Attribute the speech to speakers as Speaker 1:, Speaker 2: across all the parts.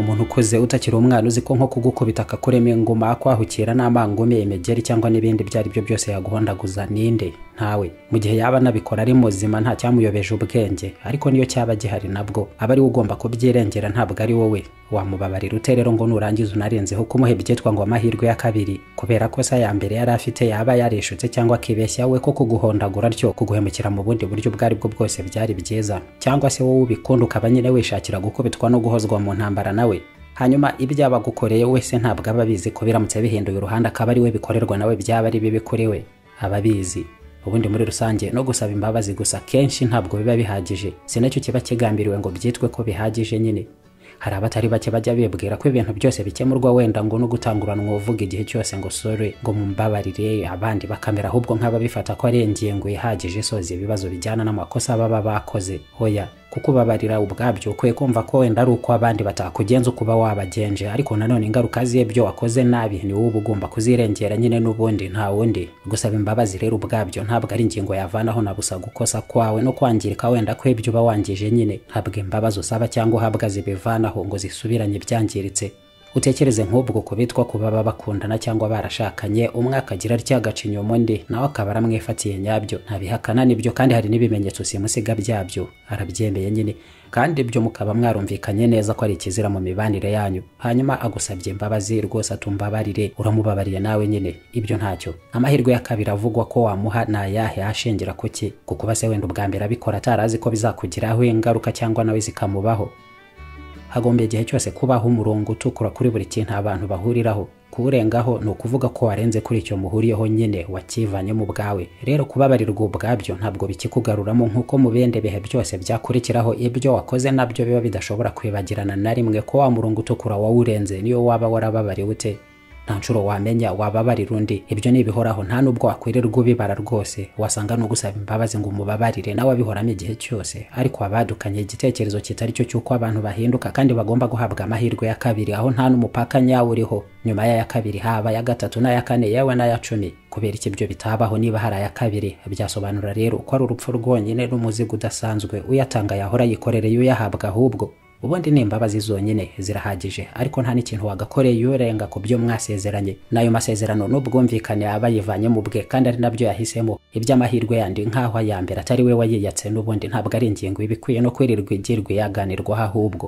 Speaker 1: wabikoze utakiri umwana uzi ko nko kugukubita akakurema inguma kwahukira n'amangome imegeri cyangwa n'ibindi ibyo ari byo byose yaguhondaguza ninde ntawe mu gihe yaba anabikora ari muzima nta cyamuyobeje ubwenge ariko niyo cyaba gihari nabwo aba ariwe ugomba kubyirengera ntabwo ari wowe wamubabarira ute rero ngo nurangiza unarenzeho kumuha ibyitwa ngo amahirwe ya kabiri kubera ko se ya mbere yari afite yaba yarishutse cyangwa akibeshya we ko kuguhondagura atyo kuguhemukira mu bundi buryo ubwo ari bwo bwose byari byiza cyangwa se wowe ubikunda ukaba nyine wishakira gukubitwa no guhozwa mu ntambara nawe hanyuma ibyo aba agukoreye wese ntabwo aba abizi ko biramutse bihinduye uruhande akaba ari we bikorerwa nawe byaba ari bibi kuri we aba abizi ubundi muri rusange no gusaba imbabazi gusa kenshi ntabwo biba bihagije si nacyo kiba kigambiriwe ngo byitwe ko bihagije nyine hari abatari bake bajya bibwira ko ibintu byose bikemurwa wenda ngo no gutanguranwa uvuga igihe cyose ngo sore ngo mumbabarire abandi bakamera ahubwo nk'ababifata ko ari ingingo ihagije isoza ibibazo bijyana n'amakosa baba bakoze hoya kuko ubabarira ubwabyo ukwiye kumva ko wenda ari uko abandi batakugenza ukuba wabagenje ariko nanone ingaruka z'ibyo wakoze nabi ni wowe uba ugomba kuzirengera nyine n'ubundi nta wundi gusaba imbabazi rero ubwabyo ntabwo ari ingingo yavanaho na gusa gukosa kwawe no kwangirika wenda kw'ibyo uba wangije nyine ntabwo imbabazi usaba cyangwa uhabwa zibivanaho ngo zisubiranye ibyangiritse utekereze nk'ubwo kubitwa ku baba bakundana cyangwa barashakanye umwe akagira rya gacinyoma undi nawe akaba aramwifatiye nyabyo ntabihakana n'ibyo kandi hari n'ibimenyetso simusiga byabyo arabyemeye nyine kandi ibyo mukaba mwarumvikanye neza ko ari ikizira mu mibanire yanyu hanyuma agusabye imbabazi rwose atumbabarire uramubabariye nawe nyine ibyo ntacyo amahirwe ya kabiri avugwa ko wamuha ni ayahe ashingira kuki kuko se wenda ubwa mbere abikora atarazi ko bizakugiraho ingaruka cyangwa nawe zikamubaho hagombye igihe cyose kubaho umurongo utukura kuri buri kintu abantu bahuriraho kuwurengaho ni ukuvuga ko warenze kuri icyo muhuriyeho nyine wakivanyemo ubwawe rero kubabarirwa ubwabyo ntabwo bikikugaruramo nk'uko mu bindi bihe byose byakurikiraho ibyo wakoze nabyo biba bidashobora kwibagirana na rimwe ko wa murongo utukura wawurenze niyo waba warababariwe ute nta nshuro wamenya wababarira undi ibyo ni ibihoraho nta n'ubwo wakwirirwa ubibara rwose wasanga no gusaba imbabazi ngo umubabarire nawe abihoramo igihe cyose ariko abadukanye igitekerezo kitari cyo cy'uko abantu bahinduka kandi bagomba guhabwa amahirwe ya kabiri aho nta n'umupaka nyawo uriho nyuma y'aya kabiri haba ya gatatu n'aya kane yewe n'aya cumi kubera iki ibyo bitabaho niba hari aya kabiri byasobanura rero ko ari urupfu rwonyine n'umuzigo udasanzwe uyatanga yahora yikorereye uyahabwa ahubwo ubundi ni imbabazi zonyine zirahagije ariko nta n'ikintu wagakoreye urenga ku byo mwasezeranye n'ayo masezerano n'ubwumvikane aba yivanyemo ubwe kandi ari nabyo yahisemo iby'amahirwe yandi nk'aho aya mbere atari we wayiyatse n'ubundi ntabwo ari ingingo iba ikwiye no kwirirwa igirwa yaganirwaho ahubwo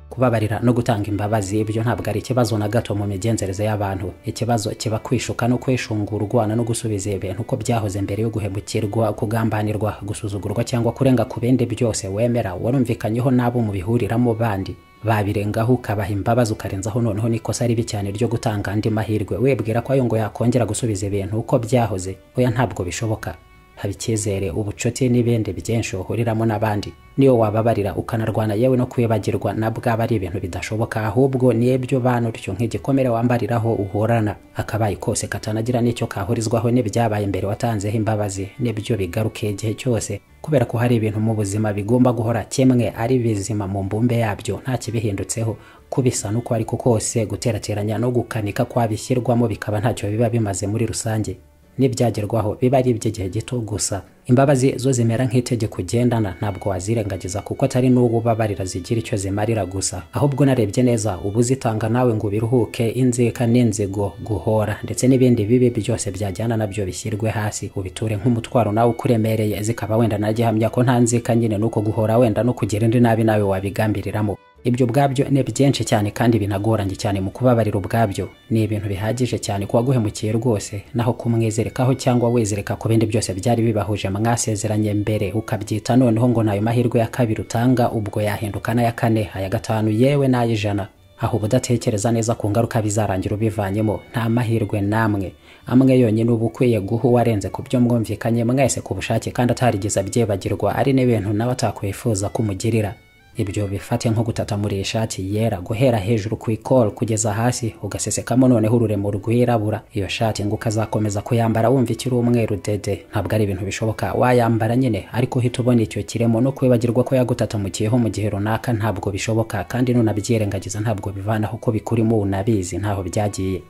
Speaker 1: kubabarira no gutanga imbabazi ibyo ntabwo ari ikibazo na gato mu migenzereze y'abantu ikibazo kiba kwishuka no kwishungurwana no gusubiza ibintu uko byahoze mbere yo guhemukirwa kugambanirwa gusuzugurwa cyangwa kurenga ku bindi byose wemera warumvikanyeho n'abo mubihuriramo bandi babirengaho ukabaha imbabazi ukarenzaho noneho n'ikosa ribi cyane ryo gutanga andi mahirwe wibwira ko ayo ngo yakongera gusubiza ibintu uko byahoze oya ntabwo bishoboka haba icyizere ubucuti n'ibindi byinshi uhuriramo n'abandi niyo wababarira ukanarwana yewe no kwibagirwa na bwaba ari ibintu bidashoboka ahubwo ni ibyo bana utyo nk'igikomere wambariraho uhorana akabaye kose katanagira n'icyo kahurizwaho n'ibyabaye mbere watanzeho imbabazi n'ibyo bigarukiye igihe cyose kubera ko hari ibintu mu buzima bigomba guhora kimwe ari bizima mu mbumbe yabyo nta kibihindutseho kubisa n'uko ariko kose guterateranya no gukanika kwabishyirwamo bikaba ntacyo biba bimaze muri rusange n'ibyagerwaho biba ari iby'igihe gito gusa imbabazi zo zimera nk'itegeko ugendana ntabwo wazirengagiza kuko atari n'uwo ubabarira zigira icyo zimarira gusa ahubwo narebye neza uba uzitanga nawe ngo ubiruhuke inzika n'inzigo guhora ndetse n'ibindi bibi byose byajyana nabyo bishyirwe hasi ubiture nk'umutwaro nawe ukuremereye zikaba wenda nagihamya ko nta nzika nyine n'uko guhora wenda no kugira indi nabi nawe wabigambiriramo ibyo ubwabyo ni byinshi cyane kandi binagoranye cyane mu kubabarira ubwabyo ni ibintu bihagije cyane ku waguhemukiye rwose naho kumwizerekaho cyangwa wizereka ku bindi byose byari bibahuje mwasezeranye mbere ukabyita noneho ngo nayo mahirwe ya kabiri utanga ubwo yahinduka n'aya kane aya gatanu yewe n'ay'ijana aho ubudatekereza neza ku ngaruka bizarangira ubivanyemo nta mahirwe n'amwe amwe yonyine uba ukwiye guha uwarenze ku byo mwumvikanye mwese ku bushake kandi atarigeze abyibagirwa ari n'ibintu nawe atakwifuza kumugirira ibyo bifate nko gutata muri ishati yera guhera hejuru ku ikoro kugeza hasi ugasesekamo noneho ururemo rwirabura iyo shati ngo ukazakomeza kuyambara wumva ikiri umweru dede ntabwo ari ibintu bishoboka wayambara nyine ariko uhita ubona icyo kiremo no kwibagirwa ko yagutatamukiyeho mu gihe runaka ntabwo bishoboka kandi nunabyirengagiza ntabwo bivanaho ko bikurimo unabizi ntaho byagiye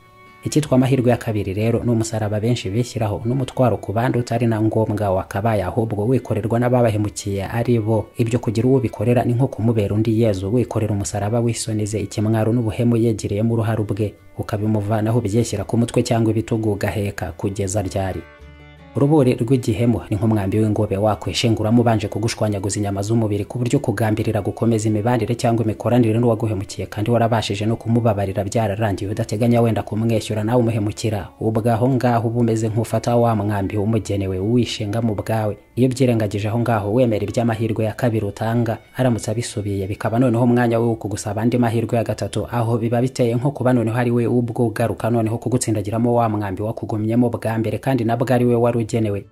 Speaker 1: icyitwa amahirwe ya kabiri rero ni umusaraba benshi bishyiraho n'umutwaro ku bandi utari na ngombwa wakabaye ahubwo wikorerwa n'ababahemukiye ari bo ibyo kugira uwo bikorera ni nko kumubera undi yezu wikorera umusaraba wisonize ikimwaro n'ubuhemu yegereyemo uruhare ubwe ukabimuvanaho byeshyira ku mutwe cyangwa ibitugu ugaheka kugeza ryari uruburi rw'igihemu ni nk'umwambi w'ingobe wakwishinguramo ubanje kugushwanyaguza inyama z'umubiri ku buryo kugambirira gukomeza imibanire cyangwa imikoranire n'uwaguhemukiye kandi warabashije no kumubabarira byararangiye udateganya wenda kumwishyura nawe umuhemukira ubwaho ngaho uba umeze nk'ufata wa mwambi umugenewe wishinga mu bwawe iyo byirengagije aho ngaho wemera iby'amahirwe ya kabiri utanga aramutse abisubiye bikaba noneho umwanya we wo kugusaba andi mahirwe ya gatatu aho biba biteye nko kuba noneho ari we ubwo ugaruka noneho kugutsindagiramo wa mwambi wakugumyemo bwa mbere kandi nabwo ari we wari ugenewe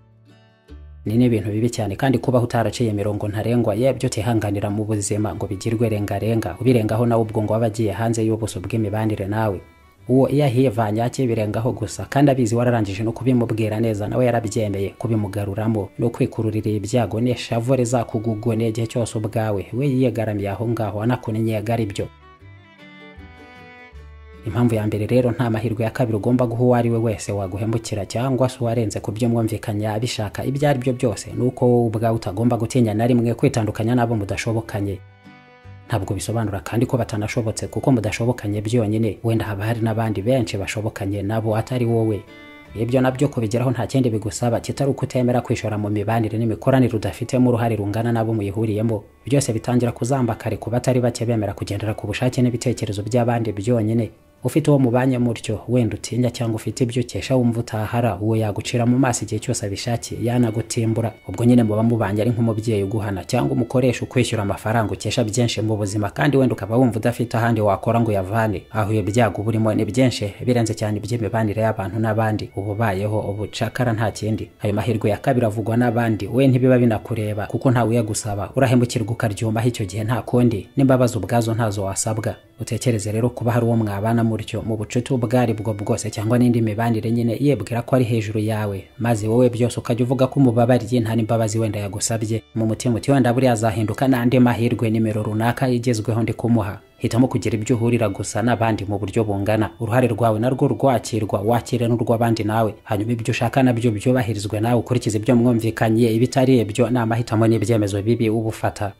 Speaker 1: ni n'ibintu bibi cyane kandi kubaho utaraciye imirongo ntarengwa yabyo utihanganira mu buzima ngo bigirwe rengarenga ubirengaho nawe ubwo ngo waba agiye hanze y'ubuso bw'imibanire nawe uwo iyo ahivanye akibirengaho gusa kandi abizi wararangije no kubimubwira neza nawe yarabyemeye kubimugaruramo no kwikururira ibyago n'ishavu rizakugugoneye igihe cyose ubwawe we yiyegaramiye aho ngaho anakunyegara ibyo impamvu ya mbere rero nta mahirwe ya kabiri ugomba guha uwo ari we wese waguhemukira cyangwa se uwarenze ku byo mwumvikanya abishaka ibyo ari byo byose ni uko wowe ubwawe utagomba gutinya na rimwe kwitandukanya n'abo mudashobokanye ntabwo bisobanura kandi ko batanashobotse kuko mudashobokanye byonyine wenda haba hari n'abandi benshi bashobokanye nabo atari wowe ibyo nabyo kubigeraho nta kindi bigusaba kitari uko utemera kwishora mu mibanire n'imikoranire udafitemo uruhare rungana n'abo muyihuriyemo byose bitangira kuzamba kare ku batari bake bemera kugendera ku bushake n'ibitekerezo by'abandi byonyine ufite uwo mubanye mutyo wenda utinya cyangwa ufite ibyo ukesha wumva utahara uwo yagucira mu maso igihe cyose abishakiye yanagutimbura ubwo nyine muba mubanye ari nk'umubyeyi uguhana cyangwa umukoresha ukwishyura amafaranga ukesha byinshi mu buzima kandi wenda ukaba wumva udafite ahandi wakora ngo uyavane aho iyo byago burimo ni byinshi birenze cyane iby'imibanire y'abantu n'abandi uba ubayeho ubucakara nta kindi ayo mahirwe ya kabiri avugwa n'abandi we ntibiba binakureba kuko ntawe uyagusaba urahemukirwa ukaryumaho icyo gihe nta kundi n'imbabazi ubwazo ntazo wasabwa utekereze rero kuba hari uwo mwabana mutyo mu bucuti ubwo aribwo bwose cyangwa n'indi mibanire nyine yibwira ko ari hejuru yawe maze wowe byose ukajya uvuga ko umubabariye nta n'imbabazi wenda yagusabye mu mutima uti wenda buriya azahinduka n'andi mahirwe nimero runaka igezweho ndi kumuha hitamo kugira ibyo uhurira gusa n'abandi mu buryo bungana uruhare rwawe narwo rwakirwa wakire n'urw'abandi nawe hanyuma ibyo ushaka nabyo byubahirizwe nawe ukurikiza ibyo mwumvikanye ibitari ibyo ni amahitamo n'ibyemezo bibi uba ufata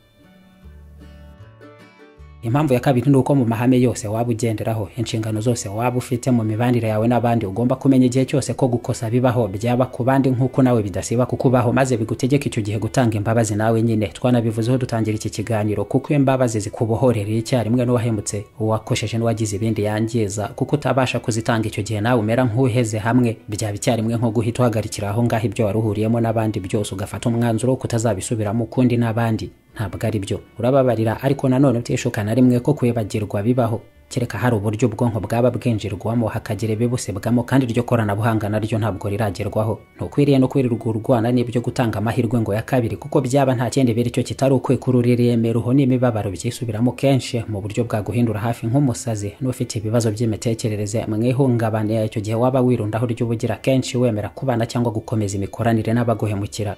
Speaker 1: impamvu ya kabiri ni uko mu mahame yose waba ugenderaho inshingano zose waba ufite mu mibanire yawe n'abandi ugomba kumenya igihe cyose ko gukosa bibaho byaba ku bandi nk'uko nawe bidasiba kukubaho maze bigutegeka icyo gihe gutanga imbabazi nawe nyine twanabivuzeho dutangira iki kiganiro kuko imbabazi zikubohorera icyarimwe n'uwahemutse uwakosheje n'uwagize ibindi yangiza kuko utabasha kuzitanga icyo gihe nawe umera nk'uheze hamwe byaba icyarimwe nko guhita uhagarikira aho ngaho ibyo waruhuriyemo n'abandi byose ugafata umwanzuro wo kutazabisubiramo ukundi n'abandi ntabwo ari byo urababarira ariko nanone utishuka na rimwe ko kwibagirwa bibaho kereka hari uburyo ubwonko bwaba bwinjirwamo hakagira ibibusibwamo kandi iryo koranabuhanga naryo ntabwo riragerwaho ntukwiriye no kwirirwa urwana n'ibyo gutanga amahirwe ngo ya kabiri kuko byaba nta kindi biri cyo kitari ukwikururira imiruho n'imibabaro byisubiramo kenshi mu buryo bwaguhindura hafi nk'umusazi n'ufite ibibazo by'imitekerereze mu ihungabana icyo gihe waba wirundaho ry'ubugira kenshi wemera kubana cyangwa gukomeza imikoranire n'abaguhemukira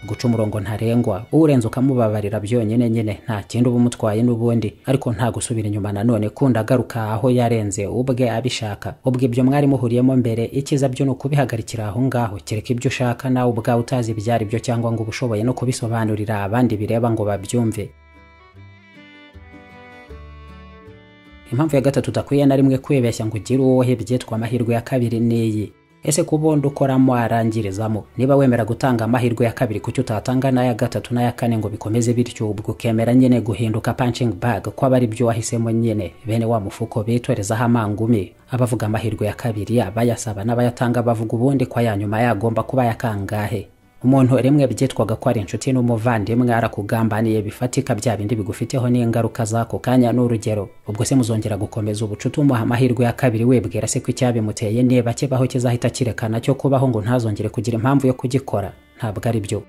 Speaker 1: guca umurongo ntarengwa urenze ukamubabarira byonyine nyine nta kindi uba umutwaye n'ubundi ariko nta gusubira inyuma nanone kunda agaruka aho yarenze ubwe abishaka ubwo ibyo mwari muhuriyemo mbere icyiza byo ni ukubihagarikira aho ngaho kereka ibyo ushaka nawe ubwawe utazi ibyo ari byo cyangwa ngo uba ushoboye no kubisobanurira abandi bireba ngo babyumve impamvu ya gatatu udakwiye na rimwe kwibeshya ngo ugire uwo byitwa amahirwe ya kabiri n'iyi ese ku bundi ukoramo arangirizamo niba wemera gutanga amahirwe ya kabiri kucyo utatanga n'aya gatatu n'aya kane ngo bikomeze bityo ubwo ukemera nyine guhinduka punching bag ko aba ari byo wahisemo nyine bene wa mufuko bitorezaho amangumi abavuga amahirwe ya kabiri abayasaba n'abayatanga bavuga ubundi ko aya nyuma yagomba kuba yakangahe umuntu rimwe byitwaga ko ari inshuti n'umuvandimwe arakugambaniye bifatika bya bindi bigufiteho n'ingaruka z'ako kanya n'urugero ubwo se muzongera gukomeza ubucuti umuha amahirwe ya kabiri wibwira se ko icyabimuteye niba kibaho kizahita kirekana cyo kubaho ngo ntazongere kugira impamvu yo kugikora ntabwo ari byo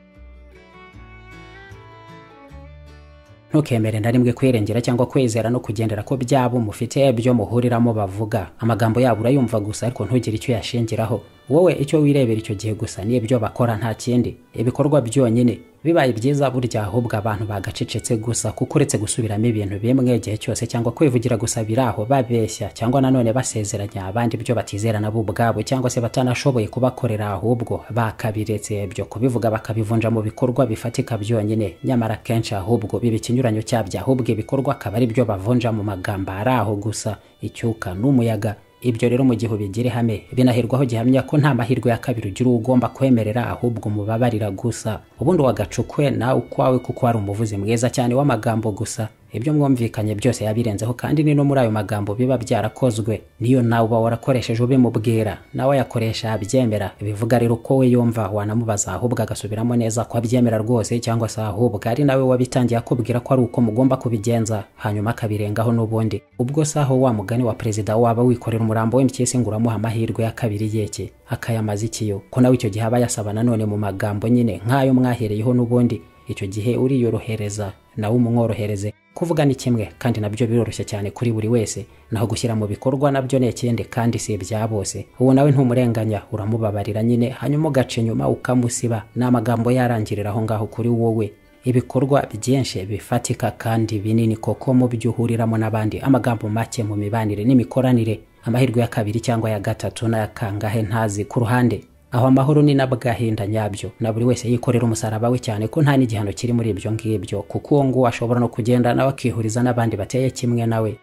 Speaker 1: ntukemere na rimwe kwirengera cyangwa kwizera no kugendera ko byabo mufite byo muhuriramo bavuga amagambo yabo urayumva gusa ariko ntugire icyo yashingiraho wowe icyo wirebera icyo gihe gusa ni ibyo bakora nta kindi ibikorwa byonyine bibaye byiza burya ahubwo abantu bagacecetse gusa kuko uretse gusubiramo ibintu bimwe igihe cyose cyangwa kwivugira gusa biri aho babeshya cyangwa nanone basezeranya abandi ibyo batizera nabo ubwabo cyangwa se batanashoboye kubakorera ahubwo bakabiretse ibyo kubivuga bakabivunja mu bikorwa bifatika byonyine nyamara kenshi ahubwo biba ikinyuranyo cyabyo ahubwo ibikorwa akaba ari byo bavunja mu magambo ari aho gusa icyuka n'umuyaga ibyo rero mu gihe ubigire hame binahirwaho gihamya ko nta mahirwe ya kabiri ugira ugomba kwemerera ahubwo umubabarira gusa ubundi wagacukwe nawe ukwawe kuko wari umuvuzi mwiza cyane w'amagambo gusa ibyo mwumvikanye byose yabirenzeho kandi ni no muri ayo magambo biba byarakozwe niyo nawe uba warakoresheje ubimubwira nawe ayakoresha abyemera bivuga rero uko we yumva wanamubaza ahubwo agasubiramo neza ko abyemera rwose cyangwa se ahubwo ari nawe wabitangiye akubwira ko ari uko mugomba kubigenza hanyuma akabirengaho n'ubundi ubwo saho wa mugani wa perezida waba wikorera umurambo w'MTS ngo uramuha amahirwe ya kabiri yeke akayamaza ikiyo ko nawe icyo gihe aba yasaba nanone mu magambo nyine nk'ayo mwahereyeho n'ubundi icyo gihe uriyorohereza nawe umworohereze kuvuga ni kimwe kandi nabyo biroroshye cyane kuri buri wese naho gushyira mu bikorwa nabyo ni ikindi kandi si ibya bose uwo nawe ntumurenganya uramubabarira nyine hanyuma ugaca inyuma ukamusiba ni amagambo yarangirira aho ngaho kuri wowe ibikorwa byinshi bifatika kandi binini koko mu byo uhuriramo n'abandi amagambo make mu mibanire n'imikoranire amahirwe ya kabiri cyangwa ya gatatu n'aya kangahe ntazi ku ruhande aho amahoro ni n'agahinda nyabyo na buri wese yikorera umusaraba we cyane ko nta n'igihano kiri muri ibyo ngibyo kuko uwo nguwo ashobora no kugenda nawe akihuriza n'abandi bateye kimwe nawe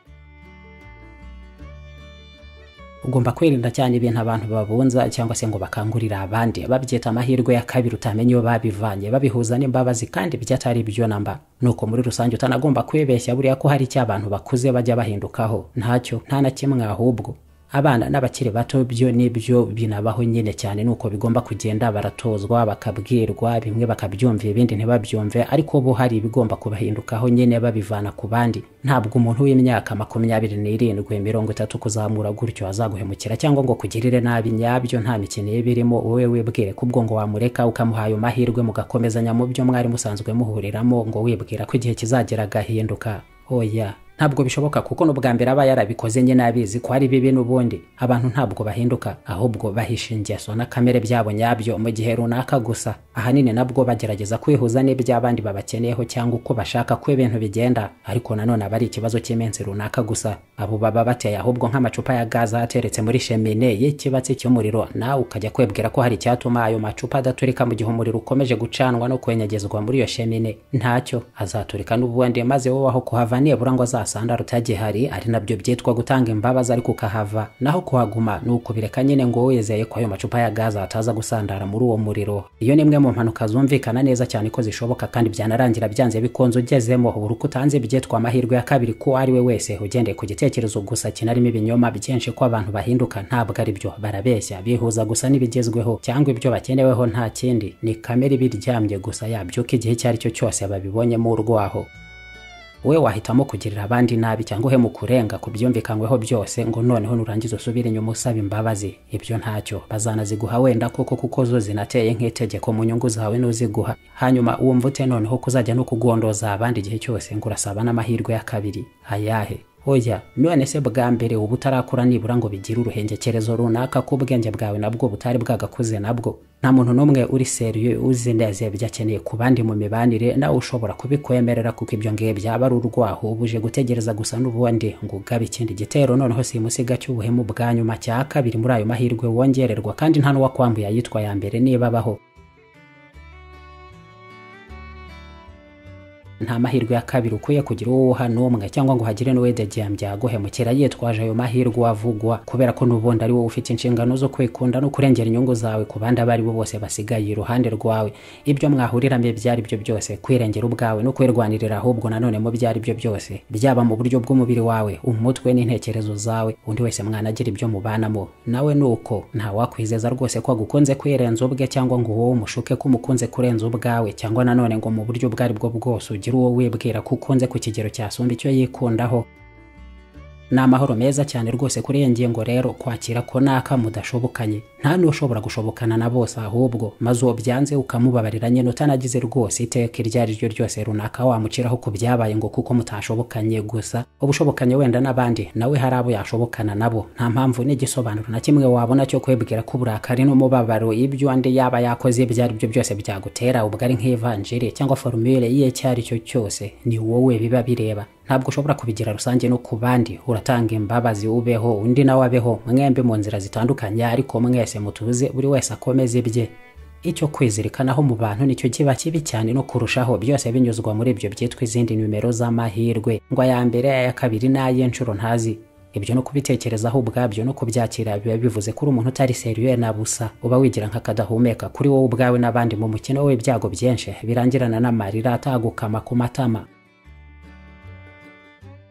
Speaker 1: ugomba kwirinda cyane ibintu abantu babunza cyangwa se ngo bakangurira abandi babyita amahirwe ya kabiri utamenya iyo babivanye babihuza n'imbabazi kandi byatari byo namba nuko muri rusange utanagomba kwibeshya buriya ko hari icyo abantu bakuze bajya bahindukaho ntacyo nta na kimwe ahubwo abana n'abakiri bato byo nibyo binabaho nyine cyane nuko bigomba kugenda baratozwa bakabwirwa bimwe bakabyumva ibindi ntibabyumve ariko bo hari ibigomba kubahindukaho nyine babivana ku bandi ntabwo umuntu w'imyaka makumyabiri n'irindwi mirongo itatu kuzamura gutyo azaguhemukira cyangwa ngo kugirire nabi nyabyo nta mikino ye birimo wowe wibwire ko ubwo ngo wamureka ukamuhaye amahirwe mugakomezanya mu byo mwari musanzwe muhuriramo ngo wibwira ko igihe kizagera agahinduka oya ntabwo bishoboka kuko n'ubwa mbere aba yarabikoze nyine abizi ko ari bibi n'ubundi abantu ntabwo bahinduka ahubwo bahisha ingeso na kamere byabo nyabyo mu gihe runaka gusa ahanini nabwo bagerageza kwihuza n'iby'abandi babakeneyeho cyangwa uko bashaka ko ibintu bigenda ariko nanone aba ari ikibazo cy'iminsi runaka gusa abo baba bateye ahubwo nk'amacupa ya gaza ateretse muri shemine y'ikibatsi cy'umuriro nawe ukajya kwibwira ko hari icyatuma ayo macupa adaturika mu gihe umuriro ukomeje gucanwa no kwenyegezwa muri iyo shemine ntacyo azaturika n'ubundi maze wowe aho kuhava nibura ngo asanda rutagihari ari nabyo byitwa gutanga imbabazi ariko ukahava naho kuhaguma ni ukubireka nyine ngo wizeye ko ayo macupa ya gaza ataza gusandara muri uwo muriro iyo ni imwe mu mpanuka zumvikana neza cyane ko zishoboka kandi byanarangira byanze bikunze ugezemo buri uko utanze ibyitwa amahirwe ya kabiri ko ari we wese ugendeye ku gitekerezo gusa kinarimo ibinyoma byinshi ko abantu bahinduka ntabwo ari byo barabeshya bihuza gusa n'ibigezweho cyangwa ibyo bakeneweho nta kindi ni kamere ibiryamye gusa yabyuka igihe icyo ari cyo cyose babibonyemo urwaho we wahitamo kugirira abandi nabi cyangwa uhe mu kurenga ku byumvikanyweho byose ngo noneho nurangiza usubire inyuma usaba imbabazi ibyo ntacyo bazanaziguha wenda koko kuko zo zinateye nk'itegeko mu nyungu zawe n'uziguha hanyuma wumva ute noneho kuzajya no kugondoza abandi igihe cyose ngo urasaba n'amahirwe ya kabiri ayahe oya none se bwa mbere uba utarakura nibura ngo bigire uruhengekerezo runaka ko ubwenge bwawe nabwo butari bwagakuze nabwo nta muntu n'umwe uri seriye uzi neza ibyo akeneye ku bandi mu mibanire nawe ushobora kubikwemerera kuko ibyo ngibyo aba ari urwaho ubuje gutegereza gusa n'ubundi ngo ugabe ikindi gitero noneho simusiga cy'ubuhemu bwa nyuma cya kabiri muri ayo mahirwe wongererwa kandi nta n'uwakwambuye ayitwa ya mbere niba abaho nta mahirwe ya kabiri ukwiye kugira uwo uha n'umwe cyangwa ngo hagire n'uwedegembya aguhemukira yitwaje ayo mahirwe avugwa kubera ko n'ubundi ari wowe ufite inshingano zo kwikunda no kurengera inyungu zawe ku bandi abo ari bo bose basigaye iruhande rwawe ibyo mwahuriramo ibyo ari byo byose kwirengera ubwawe no kwirwanirira ahubwo nanone mu byo ari byo byose byaba mu buryo bw'umubiri wawe umutwe n'intekerezo zawe undi wese mwanagira ibyo mubanamo nawe ni uko ntawakwizeza rwose ko agukunze kwirenza ubwe cyangwa ngo wowe umushuke ko umukunze kurenza ubwawe cyangwa nanone ngo mu buryo ubwo ari bwo bwose ugira uwo wibwira ko ukunze ku kigero cyasumba icyo yikundaho ni amahoro meza cyane rwose kuri iyo ngingo rero kwakira ko naka mudashobokanye nta n'ushobora gushobokana na bose ahubwo maze uwo byanze ukamubabarira nyine utanagize rwose iteka iryo ari ryo ryose runaka wamuciraho ku byabaye ngo kuko mutashobokanye gusa ubushobokanye wenda n'abandi nawe hari abo yashobokana nabo nta mpamvu n'igisobanuro na kimwe wabona cyo kwibwira ko uburakari n'umubabaro ibyo undi yaba yakoze ibyo ari byo byose byagutera ubugari nk'ivanjiri cyangwa forumire y'iyo icyo ari cyo cyose ni wowe biba bireba ntabwo ushobora kubigira rusange no ku bandi uratanga imbabazi ubeho undi nawe abeho mwembi mu nzira zitandukanye ariko mwese mutuze buri wese akomeze ibye icyo kwizirikanaho mu bantu nicyo kiba kibi cyane no kurushaho byose binyuzwa muri ibyo byitwa izindi nimero z'amahirwe ngo aya mbere aya kabiri n'ay'inshuro ntazi ibyo no kubitekerezaho ubwabyo no kubyakira biba bivuze ko uri umuntu utari seriye na busa uba wigira nk'akadahumeka kuri wowe ubwawe n'abandi mu mukino w'ibyago byinshi birangirana n'amarira atagukama ku matama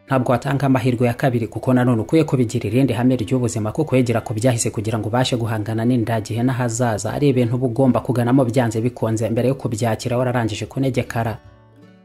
Speaker 1: ntabwo watanga amahirwe ya kabiri kuko nanone ukwiye kubigira irindi hame ry'ubuzima ko kwegera ku byahise kugira ngo ubashe guhangana n'indagihe n'ahazaza ari ibintu uba ugomba kuganamo byanze bikunze mbere yo kubyakira wararangije kunegekara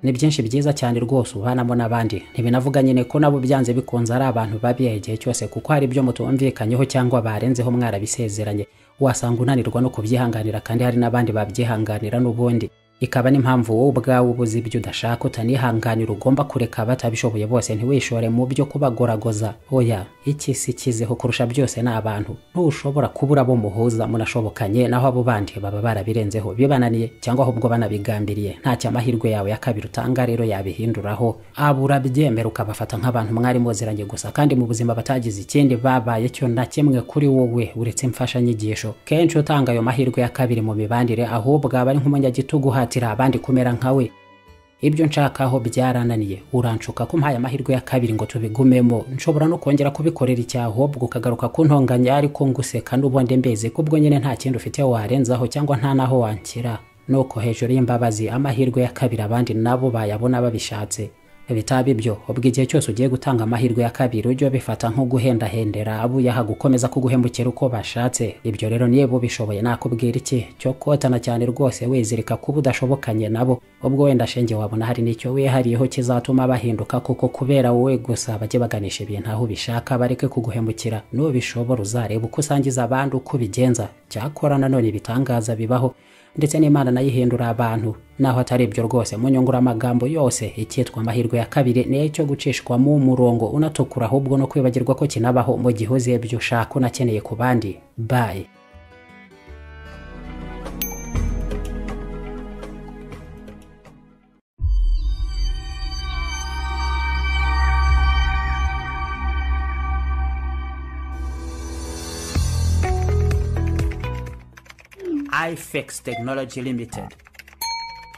Speaker 1: ni byinshi byiza cyane rwose ubanamo n'abandi ntibinavuga nyine ko nabo byanze bikunze ari abantu babi igihe cyose kuko hari ibyo mutumvikanyeho cyangwa barenzeho mwarabisezeranye wasanga unanirwa no kubyihanganira kandi hari n'abandi babyihanganira n'ubundi ikaba n'impamvu wowe ubwawe ubuze ibyo udashaka utanihanganira ugomba kureka batabishoboye bose ntiwishore mu byo kubagoragoza oya iki si kizeho kurusha byose ni abantu ntushobora kubura abo muhuza munashobokanye naho abo bandi baba barabirenzeho bibananiye cyangwa ahubwo banabigambiriye ntacyo amahirwe yawe ya kabiri utanga rero yabihinduraho aba urabyemera ukabafata nk'abantu mwari muziranye gusa kandi mu buzima batagize ikindi babaye cyo na kimwe kuri wowe uretse imfashanyigisho kenshi utanga ayo mahirwe ya kabiri mu mibanire ahubwo aba ari nk'umunyagitugu uhatira guhatira abandi kumera nkawe ibyo nshakaho byarananiye uranshuka ko mpaye amahirwe ya kabiri ngo tubigumemo nshobora no kongera kubikorera icyahubwo ukagaruka kuntonganya ariko nguseka n'ubundi mbeze kubwo nyine nta kindi ufite warenzaho cyangwa nta n'aho wanshyira nuko hejuru y'imbabazi amahirwe ya kabiri abandi nabo bayabona babishatse bitaba ibyo ubwo igihe cyose ugiye gutanga amahirwe ya kabiri ujye ubifata nko guhendahendera abo uyaha gukomeza kuguhemukira uko bashatse ibyo rero niba ubishoboye nakubwira iki cyo kotana cyane rwose wizirika kuba udashobokanye nabo ubwo wenda shenge wabona hari n'icyo wihariyeho kizatuma bahinduka kuko kubera wowe gusa bajye baganisha ibintu aho ubishaka bareke kuguhemukira nubishobora uzareba uko usangiza abandi uko ubigenza cyakora nanone ibitangaza bibaho ndetse n'imana nayo ihindura abantu naho atari ibyo rwose mu nyunguramagambo yose icyitwa amahirwe ya kabiri niyo cyo gucishwamo umurongo unatukura ahubwo no kwibagirwa ko kinabaho mu gihe uzi ibyo ushaka unakeneye ku bandi bayi ifx tekinoloji limitedi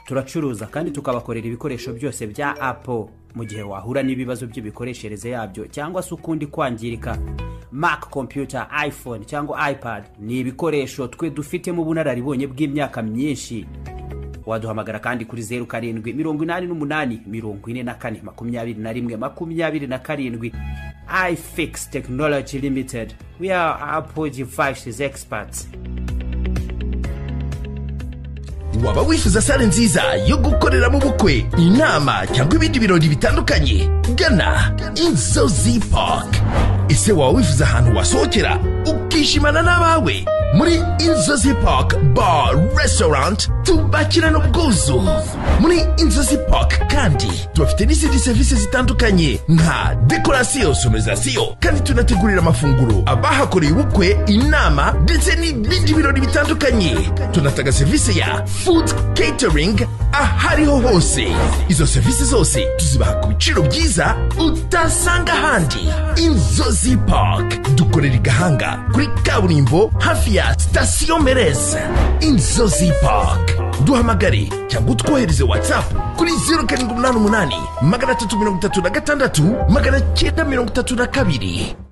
Speaker 1: turacuruza kandi tukabakorera ibikoresho byose bya apo mu gihe wahura n'ibibazo by'imikoreshereze yabyo cyangwa se ukundi kwangirika mac computer iphone cyangwa ipad ni ibikoresho twe dufitemo ubunararibonye bw'imyaka myinshi waduhamagara kandi kuri zeru karindwi mirongo inani n'umunani mirongo ine na kane makumyabiri na rimwe makumyabiri na karindwi ifix tekinoloji limitedi we are apple devices experts
Speaker 2: waba wifuza sale nziza yo gukoreramo ubukwe inama cyangwa ibindi birori bitandukanye gana inzozi park ese waba wifuza ahantu wasohokera ukishimana n'abawe muri inzozi park bar restaurant tubakirana ubwuzu muri inzozi park kandi tubafite n'izindi serivisi zitandukanye nka dekorasiyo sonorizasiyo kandi tunategurira amafunguro abahakoreye ubukwe inama ndetse n'ibindi birori bitandukanye tunatanga serivisi ya food catering ahariho hose izo serivisi zose tuzibaha ku biciro byiza utasanga ahandi inzozi park dukorera i gahanga kuri kaburimbo hafi ya sitasiyo mereze inzozi park duhamagare cyangwa utwohereze watsapu kuri zeru karindwi umunani umunani magana atatu mirongo itatu na gatandatu magana cyenda mirongo itatu na kabiri